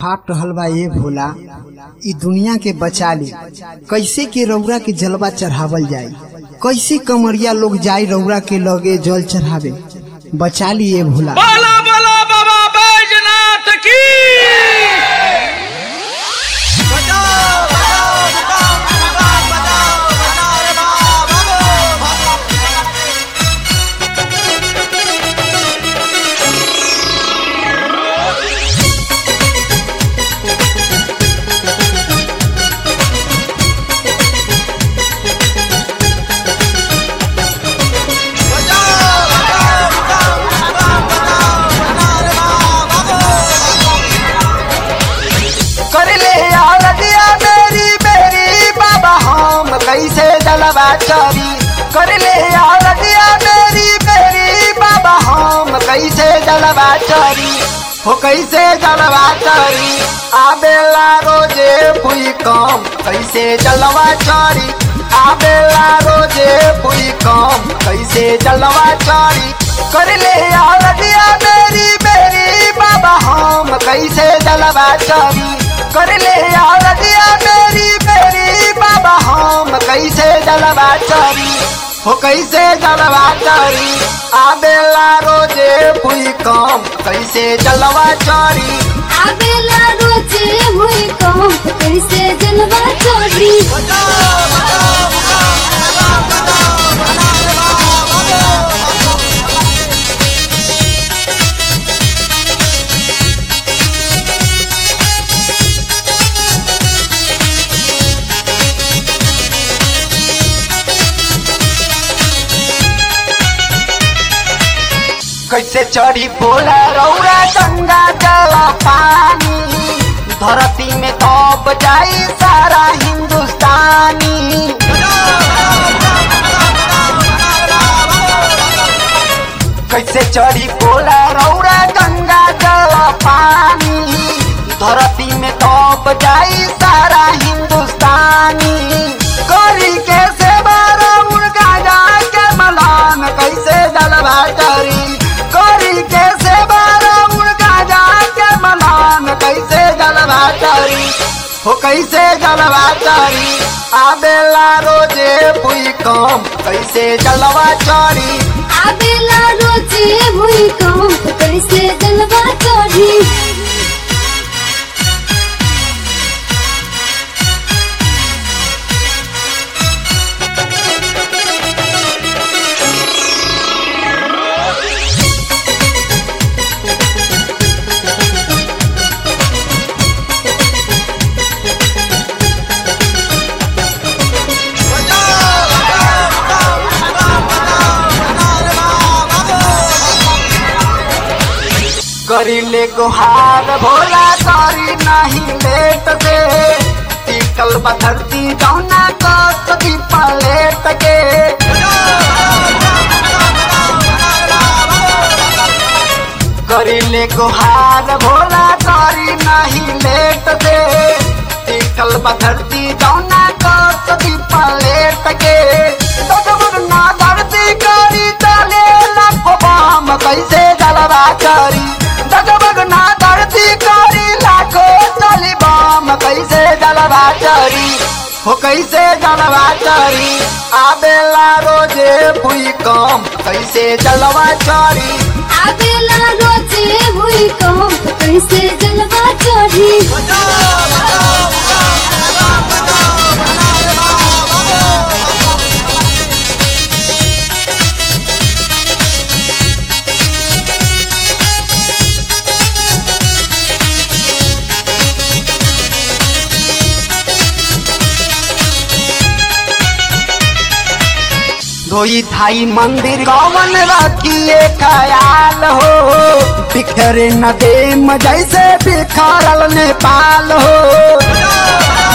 फाट रहल बा ये भोला ई दुनिया के बचा ली कैसे के रौरा के जलवा चढ़ावल जाई कैसे कमरिया लोग जाई रौरा के लगे जल चढ़ावे बचा ली ये भोला बोला बोला बाबा बैजनाथ की कर ले यार दिया मेरी मेरी बाबा हम कैसे जलवा चोरी कर ले यार दिया मेरी मेरी बाबा हम कैसे जलवा चोरी हो कैसे जलवा चोरी आबेला रोजे पुई कम कैसे जलवा चोरी आबेला रोजे पुई कम कैसे जलवा चोरी कर ले यार दिया मेरी मेरी बाबा हम कैसे जलवा चोरी कर ले यार दिया मेरी मेरी बाबा हम कैसे जलवा चोरी हो कैसे जलवा चोरी आबेला रोजे पुई कम कैसे जलवा चोरी आबेला रोजे हुई कम कैसे जलवा चोरी कैसे चढ़ी बोला रौरा गंगा जल पानी धरती में तब जाई सारा हिंदुस्तानी कैसे चढ़ी बोला रौरा गंगा जल पानी धरती में तब जाई सारा हिंदुस्तानी करी के सेवा रौर गाजा के मलान कैसे जलवा करी करी के सेवा रौर गाजा के मलान कैसे जलवा करी हो कैसे जलवा करी आबेला रोजे पुई कम कैसे जलवा चोरी आबेला रोजे हुई कम कैसे जलवा चोरी करीले गुहार भोला करी नहीं लेट से टिकल बधरती जौना कदी पलेट के करीले गुहार भोला करी नहीं लेट से टिकल बधरती जौना कदी पलेट के डगमग ना धरती करी चले लाखो बाम कैसे जलवा करी डगमग ना धरती करी लाखो चली बाम कैसे जलवा करी हो कैसे जलवा करी आबेला रोजे पुई कम कैसे जलवा चोरी आबेला रोजे हुई कम कैसे जलवा चोरी धोई थाई मंदिर कौन रखिए ख्याल हो बिखरे न दे जैसे बिखरल नेपाल हो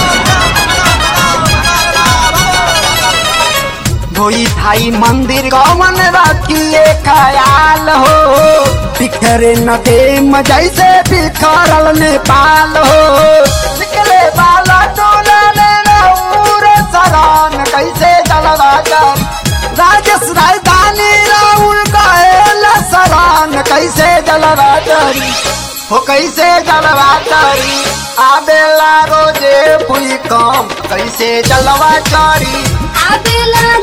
धोई थाई मंदिर कौन रखिए ख्याल हो बिखरे न दे जैसे बिखरल नेपाल हो निकले वाला टोला ने रौर सरान कैसे जलवा कर राजेश राजधानी राहुल का सरान कैसे जलवा करी हो कैसे जलवा चढ़ी आबेला रोजे भूकंप कैसे जलवा चढ़ी आबेला